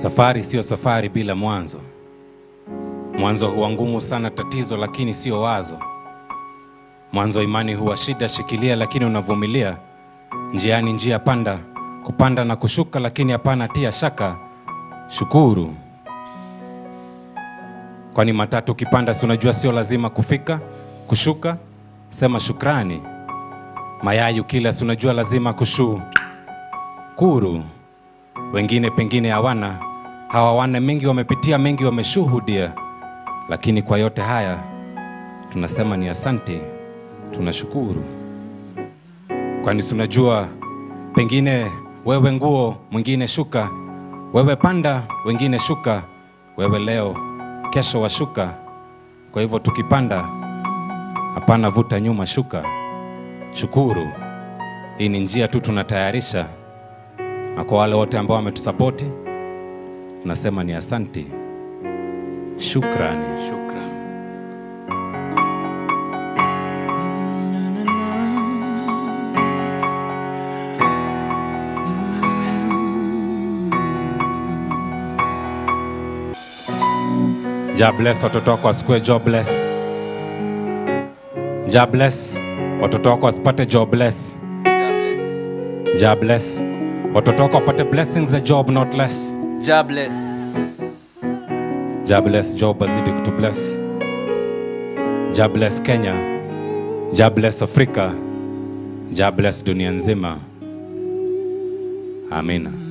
Safari siyo safari bila mwanzo. Mwanzo huwa ngumu sana tatizo, lakini sio wazo. Mwanzo imani huwa shida, shikilia, lakini unavumilia. Njiani njia panda, kupanda na kushuka, lakini hapana tia shaka. Shukuru, kwani matatu ukipanda, si unajua sio lazima kufika kushuka. Sema shukrani. Mayai ukila, si unajua lazima kushukuru. Wengine pengine hawana hawawana mengi, wamepitia mengi, wameshuhudia, lakini kwa yote haya tunasema ni asante, tunashukuru. Kwani si unajua pengine wewe nguo, mwingine shuka, wewe panda, wengine shuka, wewe leo, kesho washuka. Kwa hivyo tukipanda, hapana vuta nyuma, shuka, shukuru. Hii ni njia tu tunatayarisha, na kwa wale wote ambao wametusapoti tunasema ni asante, shukrani. Shukran. Ja bless watoto wako wasikue jobless. Ja bless watoto wako wasipate jobless. Ja bless watoto wako wapate blessings za job not less. Jobless. Ja bless job azidi kutu bless. Ja bless Kenya. Ja bless Afrika. Ja bless dunia nzima. Amina.